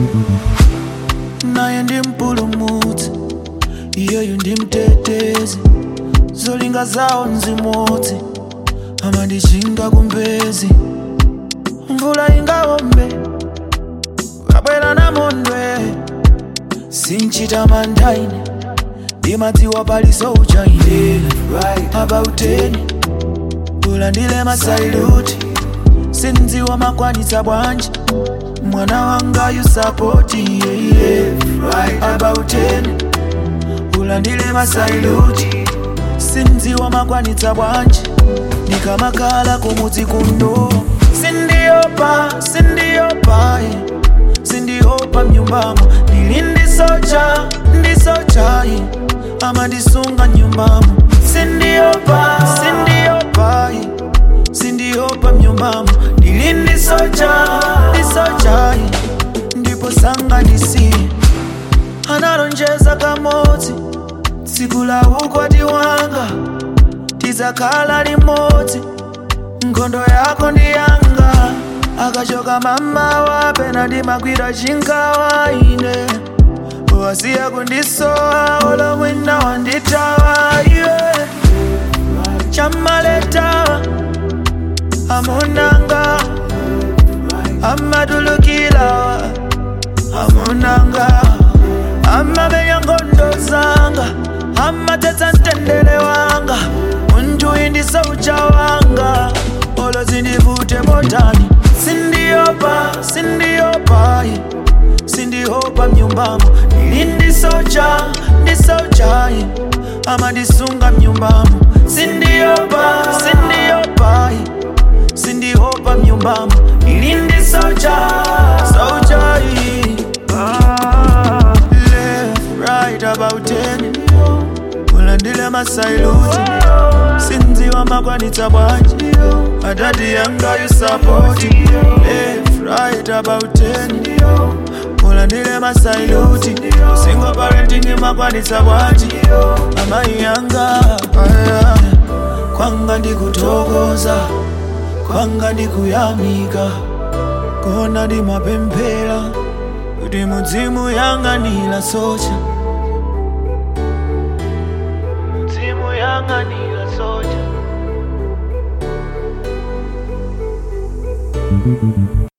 naye ndi mpulumutsi iyeyu ndi mtetezi zolinga zawo nzimodzi amandichinga kumbezi mvula ingawombe kabwera namondwe sinchita mandaine ndimadziwa paliso uchaine abauteni ulandile masailuti sindziwa makwanitsa bwanji mwana wanga yusapoti yeye abauteni ulandile masailuti sindziwa makwanitsa bwanji ndikamakhala kumudzi kuno sindiopa sindiopa eh. sindiopa mnyumbamo ndili ndisocha ndisocha eh. amandisunga nyumbamo sindiopa sindiopa eh. sindiopa mnyumbamo ndili ndisocha ndisocha eh. ndipo sanga ndisiye analonjeza kamodzi tsiku la ukwati wanga tizakhala limodzi nkhondo yako ndi yanga akachoka mama wapena ndimagwira chinkawa ine wasiya kundisowa olo mwina wanditawa iwe chamaletawa amunanga amatulukilawa amunanga amamenya nkhondo zanga amatetsa mtendere wanga munthu indisaucha wanga olo zindivute motani sindiopa sindiopa eh. sindiopa mnyumbamo ili ndisocha ndisocha eh. amandisunga mnyumbamo sindiopa sindiopa eh. sindiopa mnyumbamo ili ndisocha socha eh. ah, left right about ten ulandile masailuti sindziwa makwanitsa bwanji adadi yanga yusapoti left right about ten ulandile masailuti single parenting makwanitsa bwanji amayi yanga aya. kwanga ndikutokoza kwanga ndikuyamika kona ndimapemphera kuti mudzimu yang'anira socha mudzimu yang'anira socha